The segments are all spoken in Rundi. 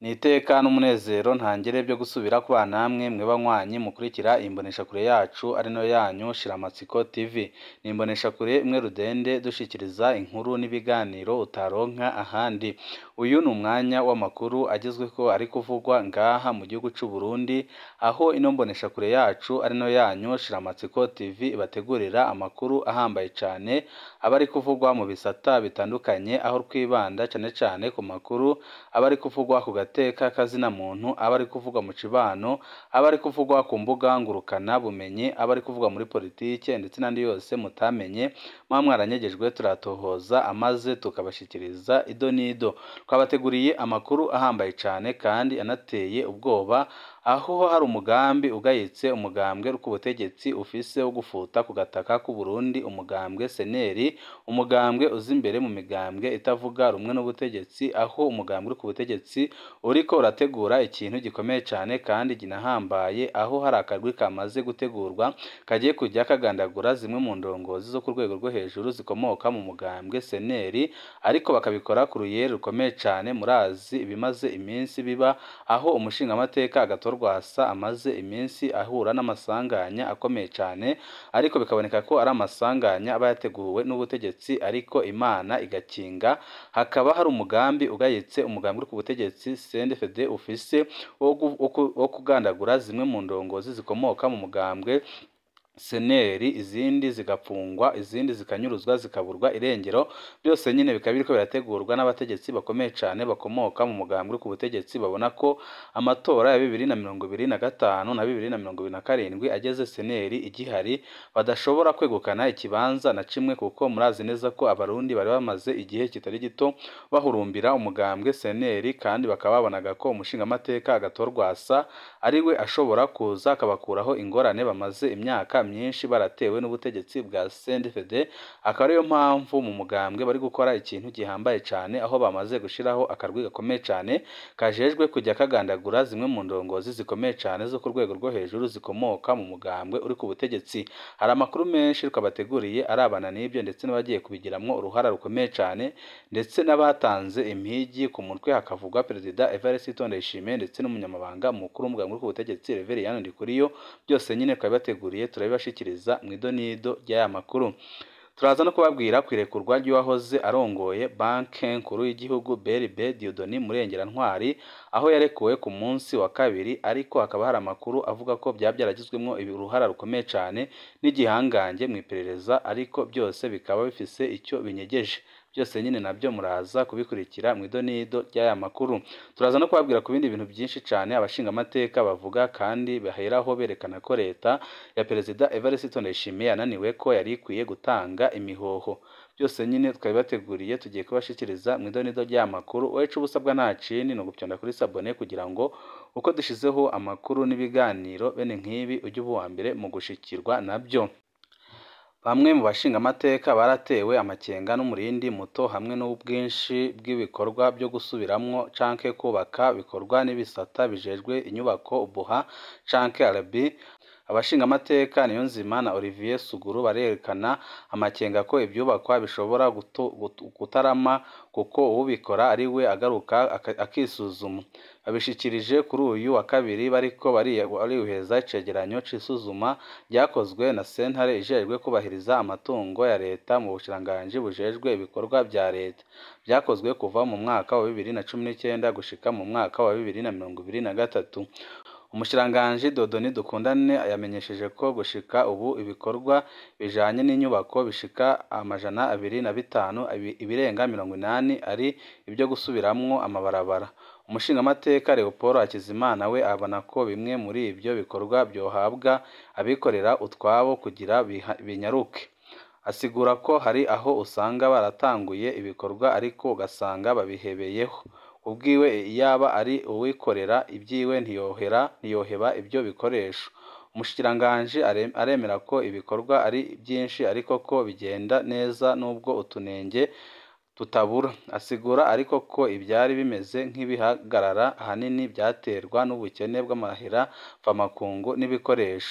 Ni iteka n'umunezero ntangere vyo gusubira kubana namwe mwe banywanyi mukurikira imboneshakure yacu ari nayo yanyu Shiramatsiko TV. Ni imboneshakure imwe rudende dushikiriza inkuru n'ibiganiro utaronka ahandi. Uyu ni umwanya w'amakuru agezweko ari kuvugwa ngaha mu gihugu c'u Burundi, aho ino mboneshakure yacu ari nayo yanyu Shiramatsiko TV ibategurira amakuru ahambaye cane, aba ari kuvugwa mu bisata bitandukanye, aho twibanda cane cane ku makuru aba ari kuvugwa ku gateka k'azina muntu, aba ari kuvugwa mu cibano, aba ari kuvugwa ku mbuga ngurukana bumenyi, aba ari kuvugwa muri politike ndetse n'andi yose mutamenye, muba mwaranyegejwe turatohoza amaze tukabashikiriza ido n'ido. Twabateguriye amakuru ahambaye cane kandi anateye ubwoba, aho hari umugambi ugayitse umugambwe w'ubutegetsi ufise wo gufuta ku gataka k'u Burundi umugambwe seneri, umugambwe uza imbere mu migambwe itavuga rumwe n'ubutegetsi, aho umugambwe uri ku butegetsi uriko urategura ikintu gikomeye cane kandi kinahambaye, aho hari akarwi kamaze gutegurwa kagiye kuja kagandagura zimwe mu ndongozi zo ku rwego rwo hejuru zikomoka mu mugambwe seneri, ariko bakabikora ku ruyeri rukomeye cane, murazi ibimaze iminsi biba, aho umushingamateka Agathon Rwasa amaze iminsi ahura n'amasanganya akomeye cane, ariko bikaboneka ko ari amasanganya aba yateguwe n'ubutegetsi ariko Imana igakinga, hakaba hari umugambi ugayitse umugambi uri ku butegetsi CNDD-FDD ufise wo kugandagura zimwe mu ndongozi zikomoka mu mugambwe seneri, izindi zigapfungwa, izindi zikanyuruzwa zikaburwa irengero, byose nyene bikaba biriko birategurwa n'abategetsi bakomeye cane bakomoka mu mugambwe uri ku butegetsi, babona ko amatora ya bibiri na mirongo ibiri na gatanu na bibiri na mirongo ibiri na karindwi ageze seneri igihari, badashobora kwegukana ikibanza na kimwe kuko murazi neza ko abarundi bari bamaze igihe kitari gito bahurumbira umugambwe seneri, kandi bakaba babonaga ko umushingamateka Agathon Rwasa ariwe ashobora kuza akabakuraho ingorane bamaze imyaka myinshi baratewe n'ubutegetsi bwa CNDD-FDD, akaba ariyo mpamvu mu mugambwe bari gukora ikintu gihambaye cane, aho bamaze gushiraho akarwi gakomeye cane kajejwe kujya kagandagura zimwe mu ndongozi zikomeye cane zo ku rwego rwo hejuru zikomoka mu mugambwe uri ku butegetsi. Hari amakuru menshi twabateguriye arabana n'ibyo ndetse n'abagiye kubigiramwo uruhara rukomeye cane, ndetse n'abatanze impigi ku mutwe hakavugwa Perezida Evariste Ndayishimiye ndetse n'umunyamabanga mukuru w'umugambwe uri ku butegetsi Reveriyani Ndikuriyo, byose nyene twabibateguriye turabibashikiriza mw'ido n'ido ry'aya makuru. Turaza no kubabwira kw'irekurwa ry'uwahoze arongoye banke nkuru y'igihugu BRB Dieudonné Murengera-Ntwari, aho yarekuwe ku munsi wa kabiri, ariko hakaba hari amakuru avuga ko vyaba vyaragizwemwo uruhara rukomeye cane n'igihangange mw'iperereza, ariko byose bikaba bifise ico binyegeje. Byose nyene navyo muraza kubikurikira mw'ido n'ido ry'aya makuru. Turaza no kubabwira ku bindi bintu vyinshi cane abashingamateka bavuga kandi baheraho berekana ko leta ya Perezida Evariste Ndayishimiye yananiwe ko yari ikwiye gutanga imihoho. Byose nyene twabibateguriye tugiye kubashikiriza mw'ido n'ido ry'aya makuru, wowe ico uba usabwa nta kindi ni ugupyonda kuri sabone kugira ngo uko dushizeho amakuru n'ibiganiro bene nk'ibi uje uba uwambere mu gushikirwa navyo. Bamwe mu bashingamateka baratewe amakenga n'umurindi muto hamwe n'ubwinshi bw'ibikorwa vyo gusubiramwo canke kwubaka bikorwa n'ibisata bijejwe inyubako UBUHA canke ARB. Abashingamateka Niyonzima na Olivier Suguru barerekana amakenga ko ivyubakwa bishobora kutarama kuko uwubikora ariwe agaruka akisuzuma. Babishikirije kuri uyu wa kabiri bariko barihweza icegeranyo c'isuzuma ryakozwe na sentare ijejwe kwubahiriza amatungo ya leta mu bushikiranganji bujejwe ibikorwa vya leta. Vyakozwe kuva mu mwaka wa bibiri na cumi n'icenda gushika mu mwaka wa bibiri na mirongo ibiri na gatatu. Umushikiranganji Dieudonné Dukundane yamenyesheje ko gushika ubu ibikorwa bijanye n'inyubako bishika amajana abiri na bitanu, ibirenga mirongo inani ari ivyo gusubiramwo amabarabara. Umushingamateka Leopold Hakizimana we abona ko bimwe muri ivyo bikorwa vyohabwa abikorera utwabo kugira binyaruke. Asigura ko hari aho usanga baratanguye ibikorwa ariko ugasanga babihebeyeho. Kubwiwe iyaba ari uwikorera ivyiwe ntiyoheba ivyo bikoresho. Umushikiranganji aremera ko ibikorwa ari vyinshi ariko ko bigenda neza nubwo utunenge tutabura. Asigura ariko ko ivyari bimeze nk'ibihagarara ahanini vyaterwa n'ubukene bw'amahera mvamakungu n'ibikoresho.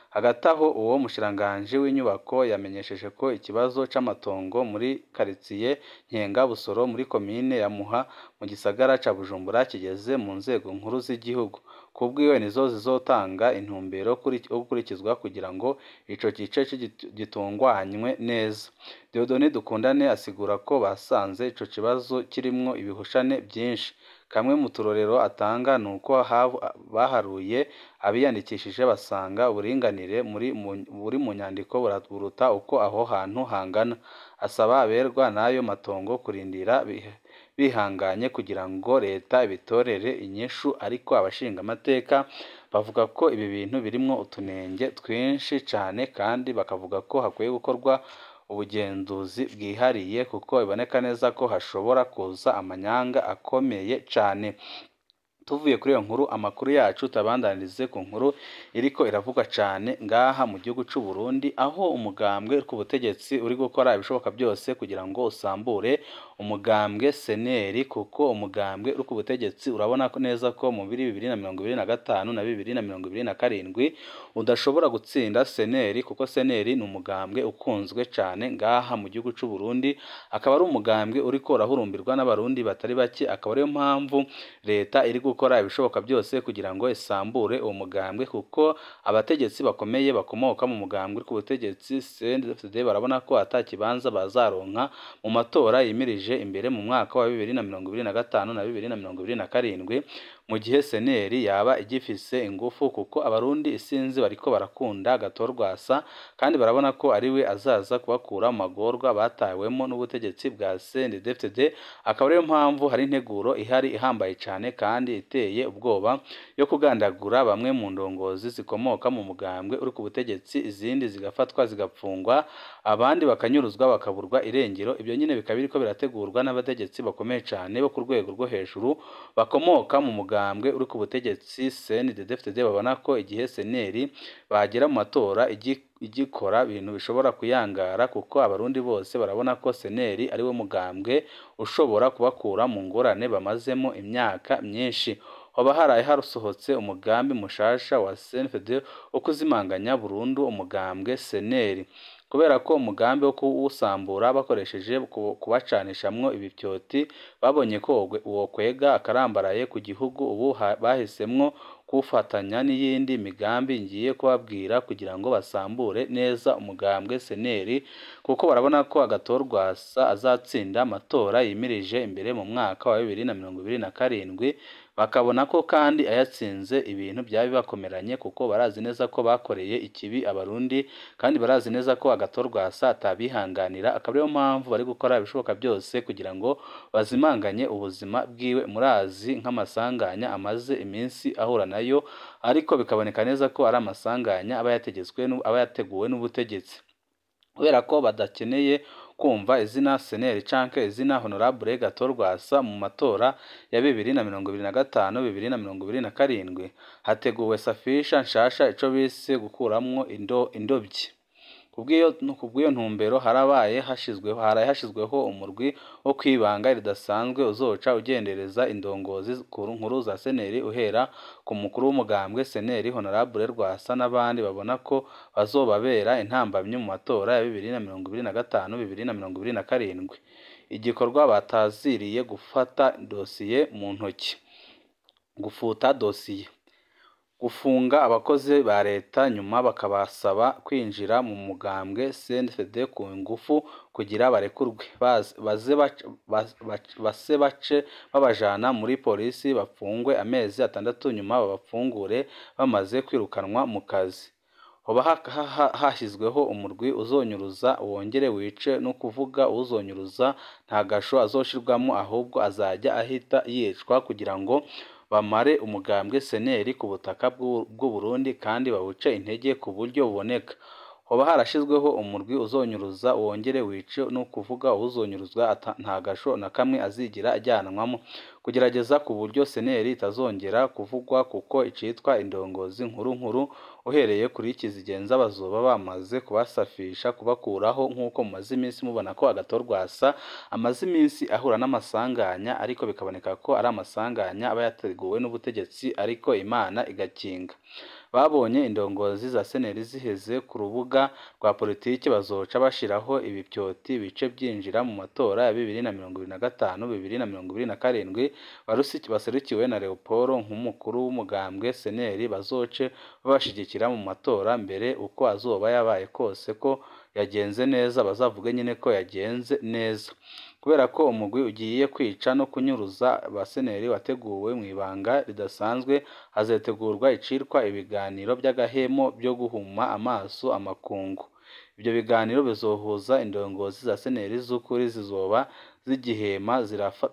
hagati aho uwo mushikiranganji w'inyubako yamenyesheje ko ikibazo c'amatongo muri karitsiye Nkenga Busoro muri komine ya Muha mu gisagara ca Bujumbura kigeze mu nzego nkuru z'igihugu kubwiwe nizo zizotanga intumbero yo gukurikizwa kugira ngo ico gice gitunganywe neza Dieudonné Dukundane asigura ko basanze ico kibazo kirimwo ibihushane vyinshi kamwe mu turorero atanga ni uko baharuye abiyandikishije basanga uburinganire buri mu nyandiko buruta uko aho hantu hangana asaba aberwa n'ayo matongo kurindira bihanganye kugira ngo leta ibitorere inyishu ariko abashingamateka bavuga ko ibi bintu birimwo utunenge twinshi cane kandi bakavuga ko hakwiye gukorwa ubugenzuzi bwihariye kuko biboneka neza ko hashobora kuza amanyanga akomeye cane tuvuye kuri iyo nkuru amakuru yacu tabandanirize ku nkuru iriko iravugwa cane ngaha mu gihugu c'u Burundi aho umugambwe ku butegetsi uri gukora ibishoboka byose kugira ngo usambure umugambwe seneri kuko umugambwe uri ku butegetsi urabona neza ko mu biri bibiri na mirongo ibiri na gatanu na bibiri na mirongo ibiri na karindwi udashobora gutsinda seneri kuko seneri ni umugambwe ukunzwe cane ngaha mu gihugu c'u Burundi akaba ari umugambwe uriko urahurumbirwa n'abarundi batari bake akaba ariyo mpamvu leta iri gukora ibishoboka byose kugira ngo isambure uwo mugambwe kuko abategetsi bakomeye bakomoka mu mugambwe ku butegetsi CNDD barabona ko ata kibanza bazaronka mu matora yimirije imbere mu mwaka wa bibiri na mirongo ibiri na gatanu na bibiri na mirongo ibiri na karindwi mu gihe seneri yaba igifise ingufu kuko abarundi isinzi bariko barakunda gatorwasa kandi barabona ko ari we azaza kubakura mu magorwa batawemo n'ubutegetsi bwa CNDD akaba ariyo mpamvu hari integuro ihari ihambaye cane kandi iteye ubwoba yo kugandagura bamwe mu ndongozi zikomoka mu mugambwe uri ku butegetsi izindi zigafatwa zigapfungwa abandi bakanyuruzwa bakaburwa irengero ibyo nyine bikaba biriko birategurwa n'abategetsi bakomeye cane bo ku rwego rwo hejuru bakomoka mu mugambwe uri ku butegetsi CNDD-FDD babona ko igihe seneri bagera mu matora igikora ibintu bishobora kuyangara kuko abarundi bose barabona ko seneri ari wo mugambwe ushobora kubakura mu ngorane bamazemo imyaka myinshi hoba haraye harusohotse umugambi mushasha wa CNDD wo kuzimanganya burundu umugambwe seneri kubera ko umugambi wo kuwusambura bakoresheje kubacanishamwo ibivyoti babonye ko uwo kwega akarambaraye ku gihugu ubu bahisemwo kuwufatanya n'iyindi migambi ngiye kubabwira kugira ngo basambure neza umugambwe seneri kuko barabona ko agatorwasa azatsinda amatora yimirije imbere mu mwaka wa bibiri na mirongo ibiri na karindwi bakabona ko kandi ayatsinze ibintu byaba bibakomeranye kuko barazi neza ko bakoreye ikibi abarundi kandi barazi neza ko agatorwasa atabihanganira akaba ariyo mpamvu bari gukora ibishoboka byose kugira ngo bazimanganye ubuzima bwiwe murazi nk'amasanganya amaze iminsi ahura nayo ariko bikaboneka neza ko ari amasanganya aba yategetswe aba yateguwe n'ubutegetsi kubera ko badakeneye kumva izina seneri canke izina honorable gatorwasa mu matora ya bibiri na mirongo ibiri na gatanu bibiri na mirongo ibiri na karindwi hateguwe safisha nshasha ico bise gukuramwo indo indobyi kubw'iyo ntumbero harabaye hashizweho haraye hashizweho umurwi wo kwibanga ridasanzwe uzoca ugendereza indongozi nkuru za seneri uhera ku mukuru w'umugambwe seneri honorable rwasa n'abandi babona ko bazobabera intambamyi mu matora ya bibiri na mirongo ibiri na gatanu bibiri na mirongo ibiri na karindwi igikorwa bataziriye gufata dosiye mu ntoki gufuta dosiye gufunga abakozi ba leta nyuma bakabasaba kwinjira mu mugambwe CNDD ku ngufu kugira barekurwe base bace babajana muri polisi bafungwe amezi atandatu nyuma babafungure bamaze kwirukanwa mu kazi hoba hashyizweho umurwi uzonyuruza wongere wice no kuvuga uzonyuruza nta gasho azoshirwamo ahubwo azajya ahita yicwa kugira ngo bamare umugambwe seneri ku butaka bw'u Burundi kandi bawuce intege ku buryo buboneka hoba harashizweho umurwi uzonyuruza wongere wice no kuvuga uzonyuruzwa nta gasho na kamwe azigira ajyanwamo kugerageza ku buryo seneri itazongera kuvugwa kuko icitwa indongozi nkuru nkuru uhereye kuri kizigenza bazoba bamaze kubasafisha kubakuraho nk'uko mumaze iminsi mubona ko agatorwasa amaze iminsi ahura n'amasanganya ariko bikaboneka ko ari amasanganya aba yateguwe n'ubutegetsi ariko imana igakinga babonye indongozi za seneri ziheze ku rubuga rwa politiki bazoca bashiraho ibipyoti bice byinjira mu matora ya bibiri na mirongo ibiri na gatanu bibiri na mirongo ibiri na karindwi baserukiwe na Leopold nk'umukuru w'umugambwe seneri bazoce babashigikira mu matora mbere uko azoba yabaye kose ko yagenze neza bazavuge nyine ko yagenze neza kubera ko umugwi ugiye kwica no kunyuruza abaseneri wateguwe mu ibanga ridasanzwe hazategurwa icirwa ibiganiro by'agahemo byo guhuma amaso amakungu ibyo biganiro bizohuza indongozi za seneri z'ukuri zizoba zigihema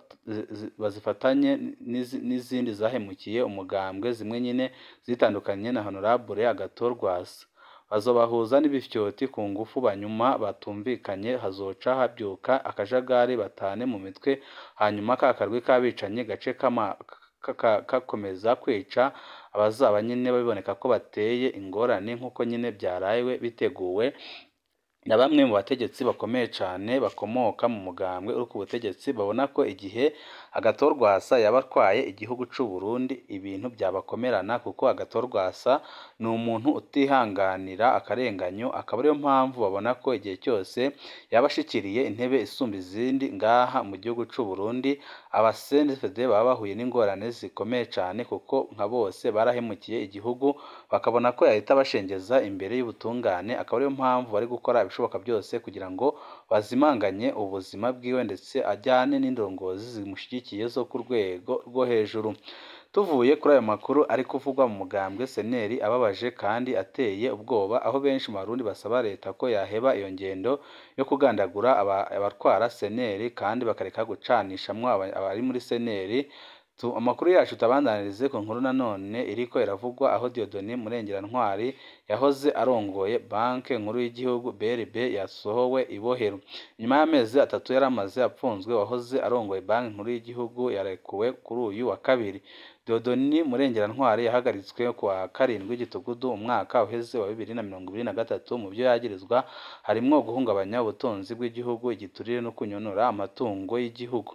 bazifatanye n'izindi zahemukiye umugambwe zimwe nyine zitandukanye na honorable agathon rwasa bazobahuza n'ibifyoti ku ngufu banyuma batumvikanye hazoca habyuka akajagari batane mu mitwe hanyuma ka karwi k'abicanyi gace kakomeza kwica abazaba nyine biboneka ko bateye ingorane nk'uko nyine byaraye biteguwe na bamwe mu bategetsi bakomeye cyane bakomoka mu mugambwe uri ku butegetsi babona ko igihe agathon rwasa yaba atwaye igihugu cy'u Burundi ibintu byabakomerana kuko agathon rwasa ni umuntu utihanganira akarenganyo akaba ariyo mpamvu babona ko igihe cyose yaba ashikiriye intebe isumba izindi ngaha mu gihugu cy'u Burundi abasenefede baba bahuye n'ingorane zikomeye cyane kuko nka bose barahemukiye igihugu bakabona ko yahita bashengeza imbere y'ubutungane akaba ariyo mpamvu bari gukora ibishoboka byose kugira ngo bazimanganye ubuzima bwiwe ndetse ajyane n'indongozi zimushyigikiye zo ku rwego rwo hejuru tuvuye kuri ayo makuru ari kuvugwa mu mugambwe seneri ababaje kandi ateye ubwoba aho benshi mu barundi basaba leta ko yaheba iyo ngendo yo kugandagura abatwara seneri kandi bakareka gucanishamwo abari muri seneri amakuru yacu tabandanirize ku nkuru nanone iriko iravugwa aho Dieudonné Murengera-Ntwari yahoze arongoye banki nkuru y'igihugu BRB yasohowe ibohero nyuma y'amezi atatu yari amaze apfunzwe wahoze arongoye banki nkuru y'igihugu yarekuwe kuri uyu wa kabiri Dieudonné Murengera-Ntwari yahagaritswe ku wa karindwi gitugudu umwaka uheze wa bibiri na mirongo ibiri na gatatu mu byo yagirizwa harimwo guhungabanya ubutunzi bw'igihugu igiturire no kunyonora amatungo y'igihugu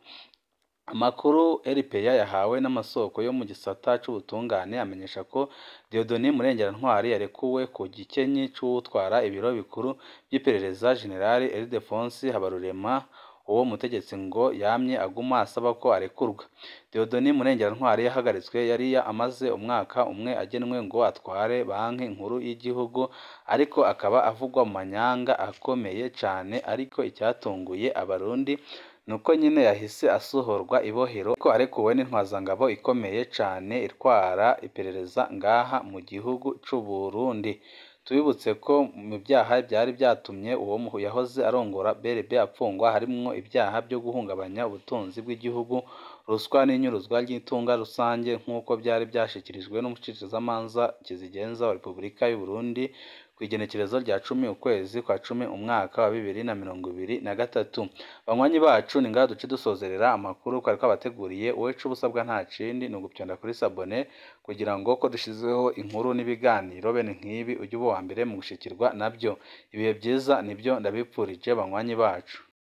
amakuru RPA yahawe n'amasoko yo mu gisata c'ubutungane amenyesha ko Dieudonné Murengera-Ntwari yarekuwe ku gikenyi c'uwutwara ibiro bikuru by'iperereza General Ildefonsi Habarurema uwo mutegetsi ngo yamye aguma asaba ko arekurwa Dieudonné Murengera-Ntwari yahagaritswe yari amaze umwaka umwe agenwe ngo atware banki nkuru y'igihugu ariko akaba avugwa mu manyanga akomeye cyane ariko icyatunguye abarundi nuko nyine yahise asohorwa ibohero ko arekuwe n'intwazangabo ikomeye cyane itwara iperereza ngaha mu gihugu c'u Burundi tubibutse ko mu byaha byari byatumye uwo yahoze arongora BRB apfungwa harimwo ibyaha byo guhungabanya ubutunzi bw'igihugu ruswa n'inyuruzwa ry'itunga rusange nk'uko byari byashyikirijwe n'umushikirizamanza kizigenza wa Repubulika y'u Burundi ku igenekerezo rya cumi ukwezi kwa cumi umwaka wa bibiri na mirongo ibiri na gatatu banywanyi bacu ni ngaha duce dusozerera amakuru twari twabateguriye wowe ca ubusabwa nta kindi ni ugupyonda kuri sabone kugira ngo ko dushyizeho inkuru n'ibiganiro bene nk'ibi ujye uba uwa mbere mu gushikirwa nabyo ibihe byiza nibyo ndabipfurije banywanyi bacu